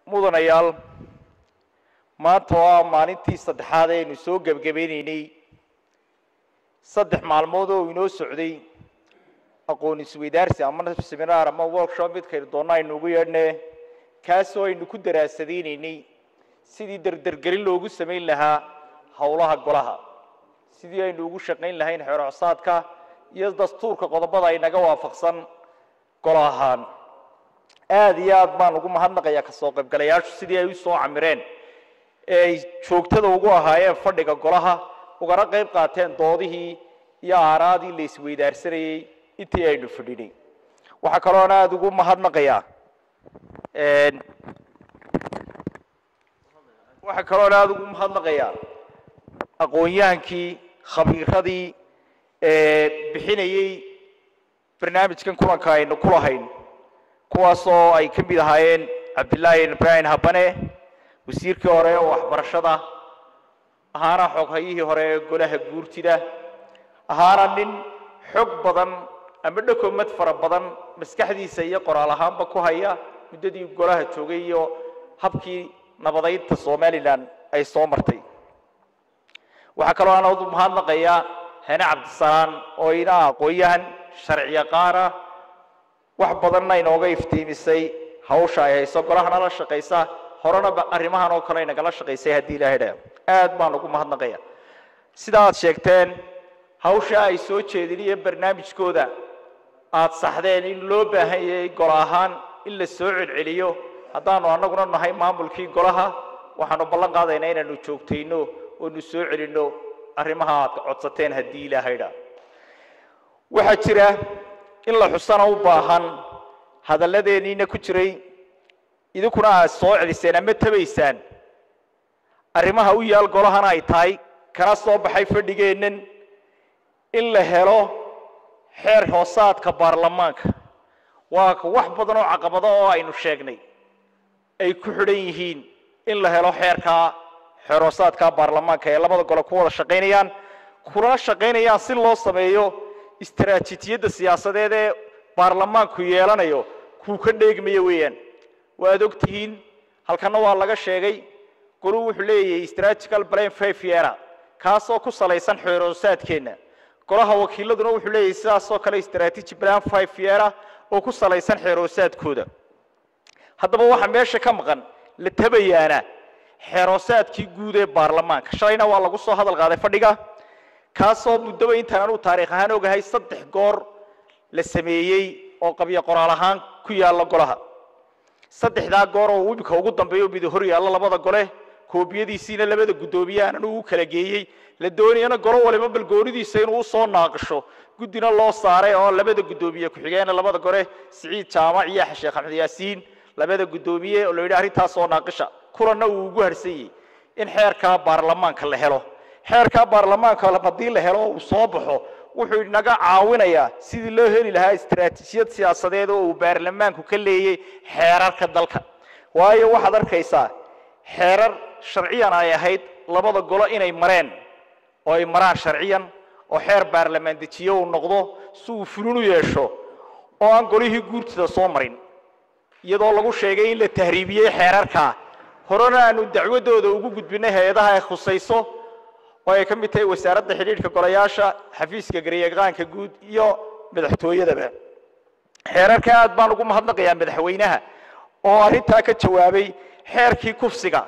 mudanayaal maanta oo ah maalintii saddexaad aynu soo gebagabaynaynay saddex maalmood oo inoo socday aqoon isweydaarsi ama seminar ama workshop midkaynu doonna aynu ugu yeedhne kaasoo aynu ku daraasadaynay sidii derdergelin loogu samayn lahaa howlaha golaha sidii aynu ugu shaqayn lahayn xeerocsaadka iyo dastuurka qodobada ay naga waafaqsan golo ahaan aada iyo aad baan ugu mahadnaqayaa kasoo qaybgalayaashu sidii ay u soo camireen ee ay joogtada ugu ahaayeen fadhiga golaha ugana qayb qaateen doodihii iyo aaraadii la isweydaarsanayey intii aynu fadhinay waxaa kaloona aada ugu mahadnaqayaa waxaa kaloona aada ugu mahadnaqayaa aqoon-yahankii khabiiradii bixinayey barnaamijkan kulanka aynu ku lahayn kuwaasoo ay ka mid ahaayeen cabdillaahi ibrahim habane wasiirkii hore ee waxbarashada ahaana xoghayihii hore ee golaha guurtida ahaana nin xog badan ama dhakomad fara badan maskaxdiisa iyo qoraal ahaanba ku haya muddadii golaha joogay iyo habkii nabadaynta somalilan ay soo martay waxaa kaloo aan u mahadnaqayaa hene cabdisalaan oo ina aqoon-yahan sharci yaqaana wax badanna inooga iftiimisay hawsha ay hayso golahana la shaqaysa horena arrimahan oo kale inagala shaqaysay haddii ilahay dha aad baan ugu mahadnaqaya sida aad sheegteen hawsha ay soo jeediniyo barnaamijkooda aada saxdeen in loo baahan yahay golo ahaan in la soo celceliyo haddaanu annaguna nahay maamulkii golaha waxaanu ballan qaadaynaa inaanu joogtayno oonu soo celinno arrimaha aad codsateen haddii ilaahay dha waxaa jira in la xusana u baahan hadalladeeniina ku jiray idinkuna aad soo celiseen ama tabaysaan arrimaha u yaal golahana ay tahay kana soo baxay fadhigeennan in la helo xeer hoosaadka baarlamaanka waa wax badan oo caqabado oo aynu sheegnay ay ku xidhan yihiin in la helo xeerkaa xeer hoosaadka baarlamaanka ee labada gole ku wada shaqaynayaan kuna shaqaynayaan si loo sameeyo istaraatiijiyadda siyaasadeed ee baarlamaanku yeelanayo kuu ka dheegmaya weeyaan waad og tihiin halkana waa laga sheegay goluu wuxuu leeyahay strategical plan five yeara kaasoo ku salaysan xeeroosaadkeenna golaha wakiiladuna wuxuu leeyahay sidaasoo kale strategy plan five yeara oo ku salaysan xeeroosaadkooda haddaba waxaa meesha ka maqan la tabayaana xeeroosaadkii guud ee baarlamaanka shalayna waa lagu soo hadal qaaday fadhiga kaasoo muddaba intaan anuu taariikh ahaan ogahay saddex goor la sameeyey oo qabyo qoraal ahaan ku yaalla golaha saddexdaa goor oo imika ugu dambeeyo mid hor yaallo labada gole koobiyadiisiina labada guddoomiye aanan ugu kala geeyey la doonayana golo waliba balgoonidiisa inuu usoo naaqisho guddina loo saaray oo labada guddoomiye ku-xigeena labada gole siciid jaamac iyo sheekh axmed yaasiin labada guddoomiye oo la yidhi arrintaas soo naaqisha kulanna uu ugu harsanyey in xeerkaa baarlamaanka la helo xeerkaa baarlamaanka haddii la helo uu soo baxo wuxuu inaga caawinayaa sidii loo heli lahaa istaraatiijiyad siyaasadeed oo uu baarlamaanku ka leeyay xeerarka dalka waayo waxaad arkaysaa xeerar sharciyan ay ahayd labada golo inay mareen oo ay maraan sharciyan oo xeer baarlamaan dejiye uu noqdo si uu fulin u yeesho oo aan golihii guurtida soo marin iyadoo lagu sheegay in la tahriibiyey xeerarkaa horena aanu dacwadooda ugu gudbinay hay-adaha ay khusayso oo ay ka mid tahay wasaaradda xidhiidhka golayaasha xafiiska garyaqaanka guud iyo madaxtooyadaba xeerarka aad baan ugu mahadnaqayaa madaxweynaha oo arrintaa ka jawaabay xeerkii kufsiga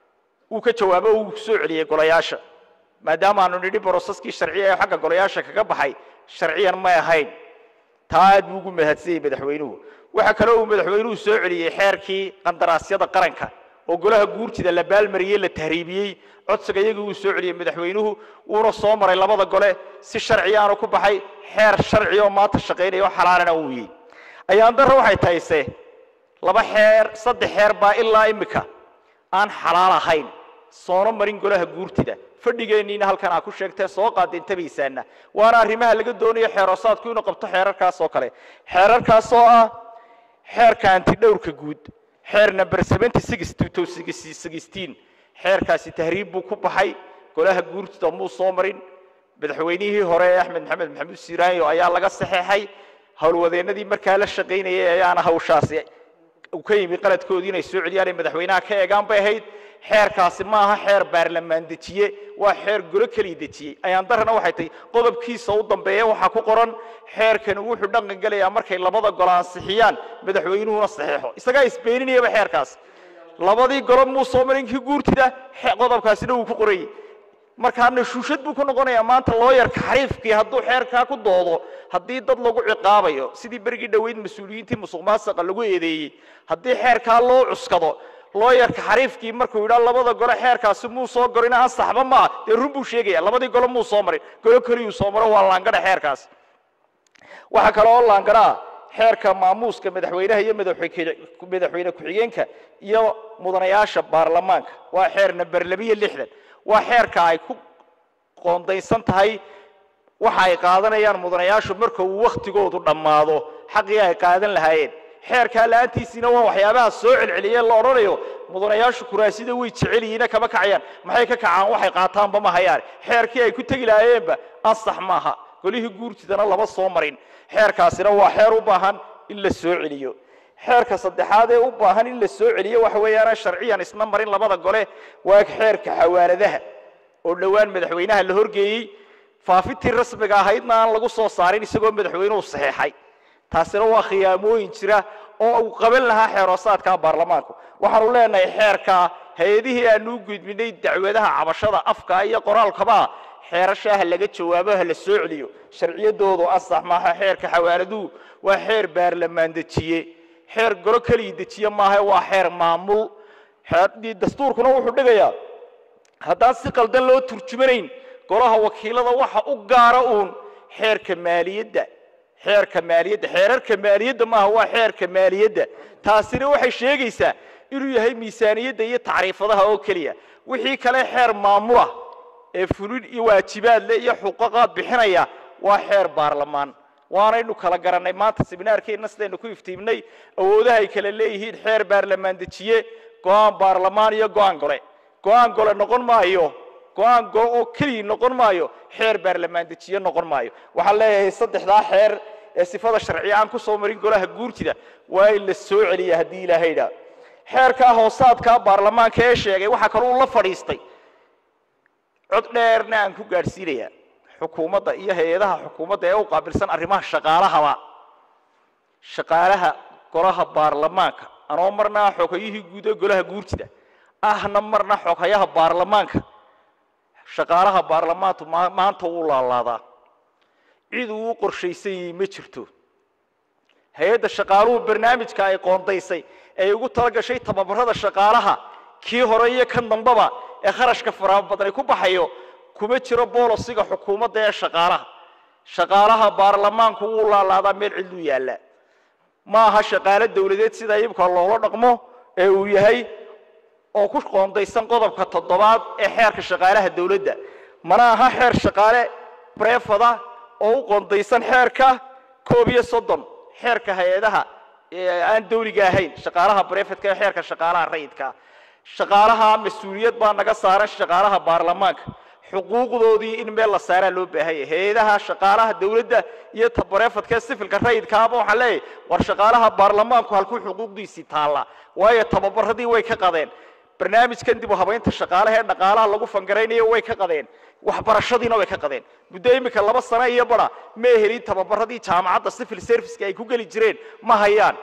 uu ka jawaabo uu soo celiyey golayaasha maadaama aanu nidhi brosaskii sharciya ee xagga golayaasha kaga baxay sharciyan may ahayn taa aad buu ugu mahadsanyey madaxweynuhu waxaa kaloo uu madaxweynuhu soo celiyey xeerkii qandaraasyada qaranka oo golaha guurtida la baalmariyey la tahriibiyey codsiga iyagii uu soo celiyey madaxweynuhu wuuna soo maray labada gole si sharci aanu ku baxay xeer sharci oo maanta shaqaynaya oo xalaalana uu yey ayaan darra waxay tahayse laba xeer saddex xeer baa ilaa imika aan xalaal ahayn soona marin golaha guurtida fadhigeenniina halkan aa ku sheegtee soo qaadeen tabaysaana waana arrimaha laga doonayo xeeroosaadku inuu qabto xeerarkaas oo kale xeerarkaas oo ah xeerka antidhowrka guud xeer number seventy six two thousand sixteen xeerkaasi tahriib buu ku baxay golaha guurtida muu soo marin madaxweynihii hore ee axmed maxamed maxamuud siiraanyo ayaa laga saxeexay howlwadeennadii markaa la shaqaynayay ayaana hawshaasi uu ka yimi qaladkoodii inay soo celiyaan ay madaxweynaha ka eegaan bay ahayd xeerkaasi ma aha xeer baarlamaan dejiye waa xeer golo keliya dejiyey ayaan darana waxay tahay qodobkiisa u dambeeya waxaa ku qoran xeerkani wuxuu dhaqan gelayaa markay labada golo ansixiyaan madaxweynuhuna saxiixo isagaa isbeeninayaba xeerkaas labadii golo muu soo marin kii guurtida xe- qodobkaasina wuu ku qorayay markaa nashuushad buu ku noqonayaa maanta looyarka xariifkii hadduu xeerkaa ku doodo haddii dad lagu ciqaabayo sidii berigii dhoweyd mas-uuliyiintii musuq maasaqa lagu eedeeyey haddii xeerkaa loo cuskado looyarka xariifkii markuu yidhaa labada gole xeerkaasi muu soo gorin ansaxba maa dee run buu sheegaya labadii golo muu soo marin golo keliyuu soo maro waa laangadha xeerkaas waxaa kale oo laangara ah xeerka maamuuska madaxweynaha iyo madaxweyne madaxweyne ku-xigeenka iyo mudanayaasha baarlamaanka waa xeer namber labiyo lixdan waa xeerka ay ku qoondaysan tahay waxa ay qaadanayaan mudanayaashu marka uu wakhtigoodu dhammaado xaqii ay qaadan lahaayeen xeerkaa la-aantiisiina waa waxyaabaha soo celceliyeen la odhanayo mudanayaashu kuraasida way jecel yihiina kama kacayaan maxay ka kacaan waxay qaataanba ma hayaan xeerkii ay ku tegi lahaayeenba ansax maaha golihii guurtidana lama soo marin xeerkaasina waa xeer u baahan in la soo celiyo xeerka saddexaad ee u baahan in la soo celiyo waxa weeyaan sharciyan isna marin labada gole waa xeerka xawaaladaha oo dhowaan madaxweynaha la horgeeyey faafintii rasmiga ahaydna aan lagu soo saarin isagoo madaxweynuhu saxeexay taasina waa khiyaamooyin jira oo uu qaban lahaa xeeroosaadka baarlamaanku waxaanu leenahay xeerka hay-adihii aanu u gudbinay dacwadaha cabashada afka iyo qoraalkaba xeerashaa ha laga jawaabo ha la soo celiyo sharciyadoodu ansax maaha xeerka xawaaladuhu waa xeer baarlamaan dejiye xeer golo keliya dejiye maaha waa xeer maamul xeer- dastuurkuna wuxuu dhigayaa haddaan si qaldan loo turjumanayn golaha wakiilada waxa u gaara uun xeerka maaliyadda xeerka maaliyadda xeerarka maaliyadda maaha waa xeerka maaliyadda taasina waxay sheegaysaa inuu yahay miisaaniyadda iyo tacriifadaha oo keliya wixii kale xeer maamula ee fulin iyo waajibaad leh iyo xuquuqaad bixinaya waa xeer baarlamaan waanaynu kala garannay maanta seminaarkeenna sidaynu ku iftiimnay awoodaha ay kala leeyihiin xeer baarlamaan dejiye go-aan baarlamaan iyo go-aan gole go-aan gole noqon maayo go-aan gole oo keliya noqon maayo xeer baarlamaan dejiye noqon maayo waxaan leeyahay saddexdaa xeer ee sifada sharciya aan ku soo marin golaha guurtida waa in la soo celiya haddii ilaahay dhaa xeerkaa hoosaadkaa baarlamaanka ee sheegay waxaa kaloo la fadhiistay cod dheerna aan ku gaadhsiinayaa xukuumadda iyo hay-adaha xukuumadda ee u qaabilsan arrimaha shaqaalahaba shaqaalaha golaha baarlamaanka anoo marna xogayihii guud ee golaha guurtida ahna marna xogayaha baarlamaanka shaqaalaha baarlamaantu ma- maanta wuu laalaadaa cid uu u qorshaysan yahay ma jirto hay-adda shaqaaluhu barnaamijka ay qoondaysay ee ugu talagashay tababarada shaqaalaha kii hore iyo kan dambaba ee kharashka faraha badan ay ku baxayo kuma jiro boolosiga xukuumadda ee shaqaalaha shaqaalaha baarlamaanku wuu laalaadaa meel cidluu yaallaa ma aha shaqaale dowladeed sida iibka loola dhaqmo ee uu yahay oo ku qoondaysan qodobka toddobaad ee xeerka shaqaalaha dowladda mana aha xeer shaqaale brefada oo u qoondaysan xeerka koob iyo soddon xeerka hay-adaha ee aan dawliga ahayn shaqaalaha brefadka ee xeerka shaqaalaha rayidka shaqaalaha mas-uuliyad baa naga saaran shaqaalaha baarlamaanka xuquuqdoodii in meel la saaraa loo baahan yahay hay-adaha shaqaalaha dowladda iyo ta brefadka ee sifilka rayidkaaba waxaan leeyahay war shaqaalaha baarlamaanku halkuu xuquuqdiisii taalla waayo tababaradii way ka qadeen barnaamijkan dib u habaynta shaqaalaha ee dhaqaalaha lagu fangaraynayo way ka qadeen waxbarashadiina way ka qadeen muddo iminka laba sano iyo bara ma helin tababaradii jaamacadda civil serviceka ay ku geli jireen ma hayaan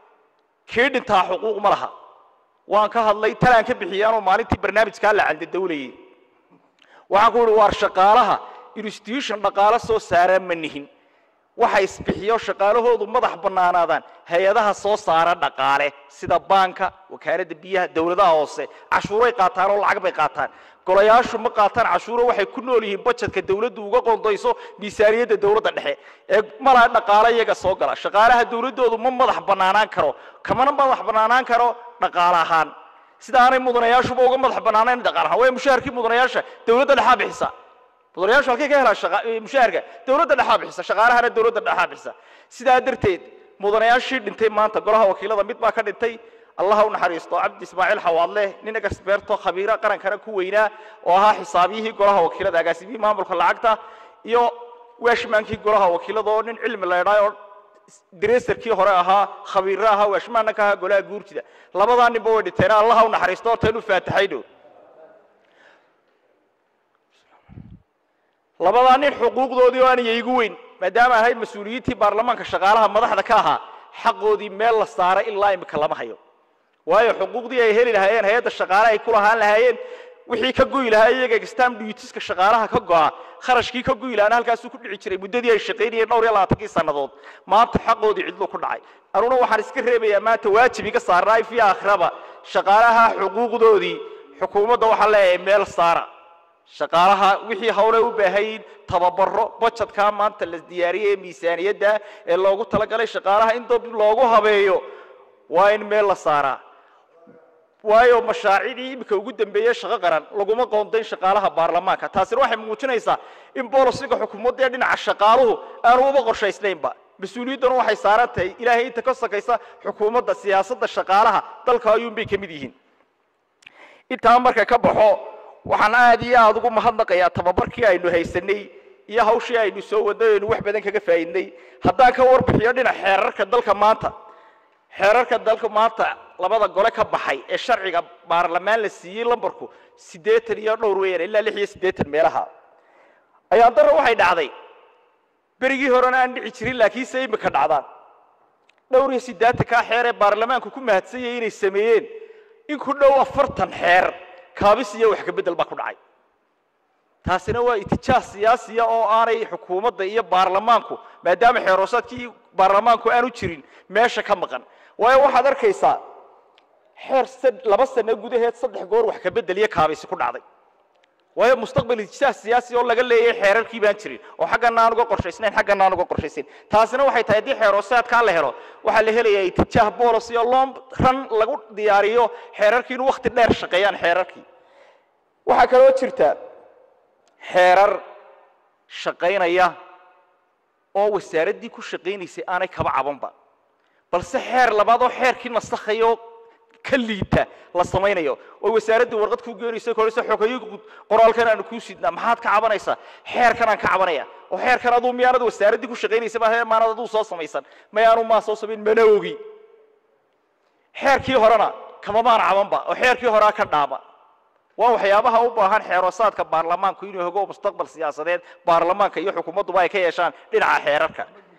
kii dhintaa xuquuq ma laha waan ka hadlay talaan ka bixiyaanoo maalintii barnaamijkaa la candadawlayay waxaan ku uhi waar shaqaalaha institution dhaqaalo soo saara ma nihin waxa isbixiyo shaqaalahoodu madax bannaanaadaan hay-adaha soo saara dhaqaale sida baanka wakaaladda biyaha dowladaha hoose cashuuray qaataan oo lacag bay qaataan golayaashu ma qaataan cashuuro waxay ku nool yihiin bajetka dowladdu uga qoondayso miisaaniyadda dowladda dhexe ee malaa dhaqaale iyaga soo gala shaqaalaha dowladdoodu ma madax bannaanaan karo kamana madax bannaanaan karo dhaqaale ahaan sida aanay mudanayaashuba uga madax bannaanayn dhaqaale ahaan way mushaharkii mudanayaasha dowladda dhexaa bixisa mudanayaashu halkay ka helaan shaqa- eh, mushaharka dowladda dhexaa bixisa shaqaalahana dowladda dhexaa bixisa sidaa darteed mudanayaashii dhintay maanta golaha wakiilada mid baa ka dhintay allah u naxariisto cabdi ismaaciil xawaadle nin experto khabiira qarankana ku weynaa oo ahaa xisaabiyihii golaha wakiilada agaasimihii maamulka lacagta iyo weeshmaankii golaha wakiilada oo nin cilmi la idhaayo oo direserkii hore ahaa khabiirra ahaa waashmaana ka ahaa golaha guurtida labadaa ninba way dhinteen allaha u naxariisto horta inuu faataxayno labadaa nin xuquuqdoodii oo aanay igu weyn maadaama ahayd mas-uuliyiintii baarlamaanka shaqaalaha madaxda ka ahaa xaqoodii meel la saaray ilaa imika lama hayo waayo xuquuqdii ay heli lahaayeen hay-adda shaqaale ay ku lahaan lahaayeen wixii ka goyi lahaa iyaga extam dutiska shaqaalaha ka go'a kharashkii ka goyi lahaana halkaasuu ku dhici jiray muddadii ay shaqaynayeen dhowr iyo labaatankii sannadood maanta xaqoodii cidluu ku dhacay anuna waxaan iska reebayaa maanta waajib iga saarnaay fi akhraba shaqaalaha xuquuqdoodii xukuumadda waxaa leeyahay meel saara shaqaalaha wixii hawle u baahayin tababaro bajadkaa maanta la diyaariyey ee miisaaniyadda ee loogu talagalay shaqaalaha in dab loogu habeeyo waa in meel la saaraa waayo mashaacidii iminka ugu dambeeyey shaqo qaran laguma qoondayn shaqaalaha baarlamaanka taasina waxay muujinaysaa in bolisiga xukuumadda ee dhinaca shaqaaluhu aanu uba qorshaysnaynba mas-uuliyadduna waxay saaran tahay ilaahay inta ka sakaysa xukuumadda siyaasadda shaqaalaha dalka ayuunbay ka mid yihiin intaa marka ka baxo waxaan aad iyo aada ugu mahadnaqayaa tababarkii aynu haysanay iyo hawshii aynu soo wadnay aynu wax badan kaga faa'iidnay haddaan ka warbixiyo dhinac xeerarka dalka maanta xeerarka dalka maanta labada gole ka baxay ee sharciga baarlamaan la siiyey lambarku siddeetan iyo dhowr weeyaan ilaa lix iyo siddeetan meelaha ayaan darra waxay dhacday berigii horena aan dhici jirin laakiinse imika dhacdaan dhowr iyo siddeetankaa xeer ee baarlamaanku ku mahadsan yahay inay sameeyeen in ku dhow afartan xeer kaabis iyo wax ka beddel baa ku dhacay taasina waa itijaah siyaasiya oo aanay xukuumadda iyo baarlamaanku maadaama xeeroosaadkii baarlamaanku aanu jirin meesha ka maqan waayo waxaad arkaysaa xeer laba sano gudaheed saddex goor wax ka beddel iyo kaabisi ku dhacday waayo mustaqbal itijaah siyaasi oo laga leeyahay xeerarkii baan jirin oo xaggana aan uga qorshaysnayn xaggana aan uga qorshaysayn taasina waxay tahay haddii xeeroosaadkaa la helo waxaa la helayaa itijaah bolos iyo loo ran lagu diyaariyo xeerarkii inuu wakti dheer shaqeeyaan xeerarkii waxaa kaloo jirta xeerar shaqaynaya oo wasaaraddii ku shaqaynaysay aanay kaba cabanba balse xeer labaad oo xeerkii nasakhayo ka liita la samaynayo oo wasaaraddii warqad ku geenaysa koraysa xogayo qoraalkan aanu kuu sidnaa maxaad ka cabanaysaa xeerkan aan ka cabanaya oo xeerkan aduu miyaanad wasaaraddii ku shaqaynaysa baa maanad aduu soo samaysan mayaanu maa soo samayn mana ogi xeerkii horena kama maan cabanba oo xeerkii horaa ka dhaama waa waxyaabaha u baahan xeeroosaadka baarlamaanku inuu hogo mustaqbal siyaasadeed baarlamaanka iyo xukuumadduba ay ka yeeshaan dhinaca xeerarka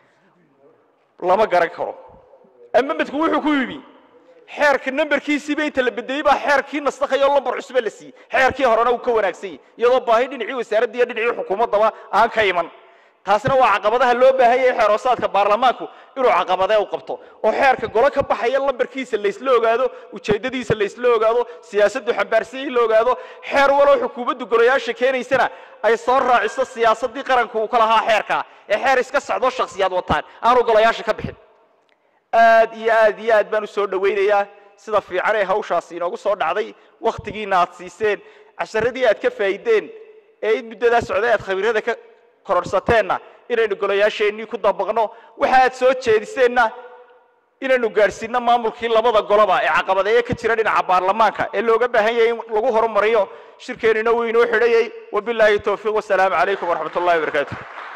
lama garan karo ama midku wuxuu ku yimi xeerka nambarkiisiiba inta la bedeley baa xeerkii nasakhayo lambar cusube la siiyey xeerkii horena uu ka wanaagsan yahy iyadoo baahi dhinacii wasaaradda iyo dhinacii xukuumaddaba aan ka iman taasina waa caqabadaha loo baahan yahay xeeroosaadka baarlamaanku inuu caqabadee u qabto oo xeerka golo ka baxaya lambarkiisa laysla ogaado ujeeddadiisa laysla ogaado siyaasaddu xambaarsanyay la ogaado xeer walow xukuumaddu golayaasha keenaysana ay soo raaciso siyaasaddii qaranku uu ka lahaa xeerkaa ee xeer iska socdo shakhsiyaad wataan aanu golayaasha ka bixin aad iyo aad iyo aad baan u soo dhowaynayaa sida fiican ee hawshaasi inoogu soo dhacday wakhtigiina aad siiseen casharadii aad ka faa'iideen ee in muddadaa socday aad khabiirada ka kororhsateenna inaynu golayaasheennii ku dabaqno waxa aad soo jeediseenna inaynu gaadhsiinno maamulkii labada goloba ee caqabadeeye ka jira dhinaca baarlamaanka ee looga baahan yahay in lagu horumariyo shirkeennina wuu inoo xidhayay wabilaahi towfiiq wasalaamu calaykum waraxmat ullahi wabarakaatu